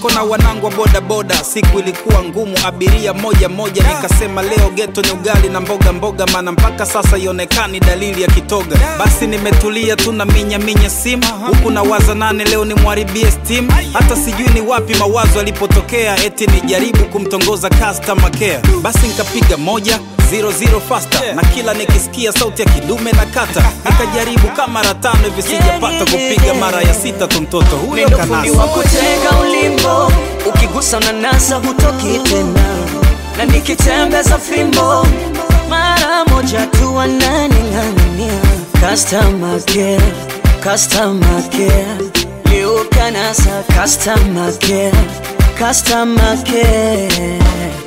niko na wanangu wa bodaboda siku ilikuwa ngumu abiria moja moja nikasema leo geto ni ugali na mboga mboga maana mpaka sasa ionekani dalili ya kitoga basi nimetulia tu na minya minya simu huku na waza nane leo ni mwaribie steam hata sijui ni wapi mawazo alipotokea eti nijaribu kumtongoza customer care basi nikapiga moja zero zero faster na kila nikisikia sauti ya kidume na kata nikajaribu kama mara tano hivi sijapata kupiga mara ya sita tu mtoto huyo Mindo fundi wa kanasa kutega ulimbo, ukigusa unanasa hutoki tena, na nikitembeza fimbo mara moja tu wananing'ang'ania. Customer care, customer care, leo kanasa customer care, customer care.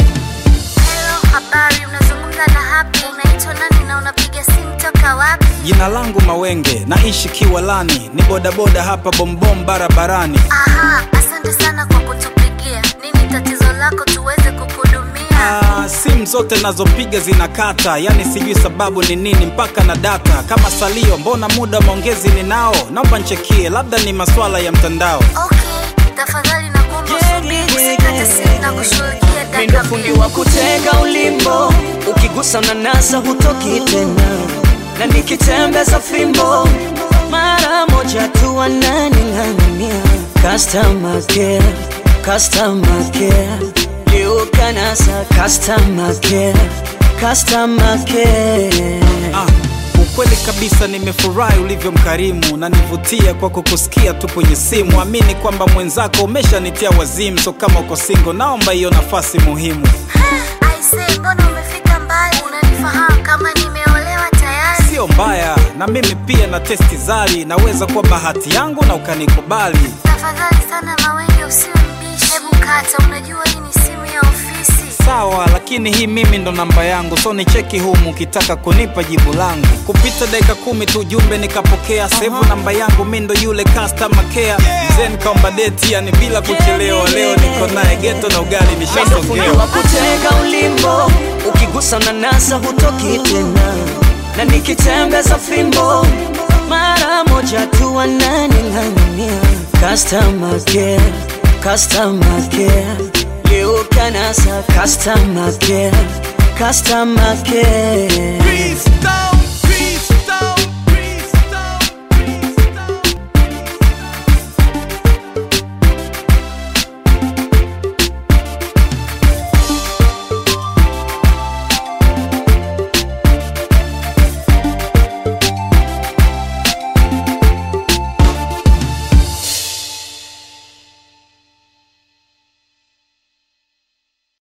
Hello, habari, unazungumza na Happy. Unaitwa nani na unapiga simu toka wapi? jina langu mawenge naishi kiwalani ni bodaboda hapa bombom barabarani Aha, asante sana kwa kutupigia. Nini tatizo lako tuweze kukuhudumia? Ah, simu zote nazopiga zinakata yani sijui sababu ni nini mpaka na data kama salio mbona muda wa maongezi ninao naomba nchekie labda ni maswala ya mtandao Okay, tafadhali nakuomba usubiri, usikate simu na kushughulikia Mindo dakika fundi mbili. wa kutega ulimbo, ukigusa unanasa hutoki tena, na nikitembeza fimbo mara moja tu wananing'ang'ania. Customer care, customer care, leo kanasa customer care, customer care. ah, ukweli kabisa nimefurahi ulivyo mkarimu na nivutia kwa kukusikia tu kwenye simu amini kwamba mwenzako umeshanitia wazimu so kama uko singo naomba hiyo nafasi muhimu Aise, mbona umefika mbali? Unanifahamu kama nimeolewa tayari? sio mbaya na mimi pia na testi zari naweza kuwa bahati yangu na ukanikubali Tafadhali sana Mawenge, usiwe mbishi. Hebu kata, unajua hii ni simu ya ofisi. sawa lakini hii mimi ndo namba yangu so ni cheki humu ukitaka kunipa jibu langu kupita dakika kumi tu jumbe nikapokea sevu namba yangu mi ndo yule customer care mzee nikaomba deti yani bila kuchelewa leo niko naye geto na ugali Mindo fundi nishasogea wa kutega ulimbo, ukigusa unanasa hutoki tena, na nikitembeza fimbo mara moja tu wananing'ang'ania. Customer care, customer care, leo kanasa customer care, customer care. Peace down.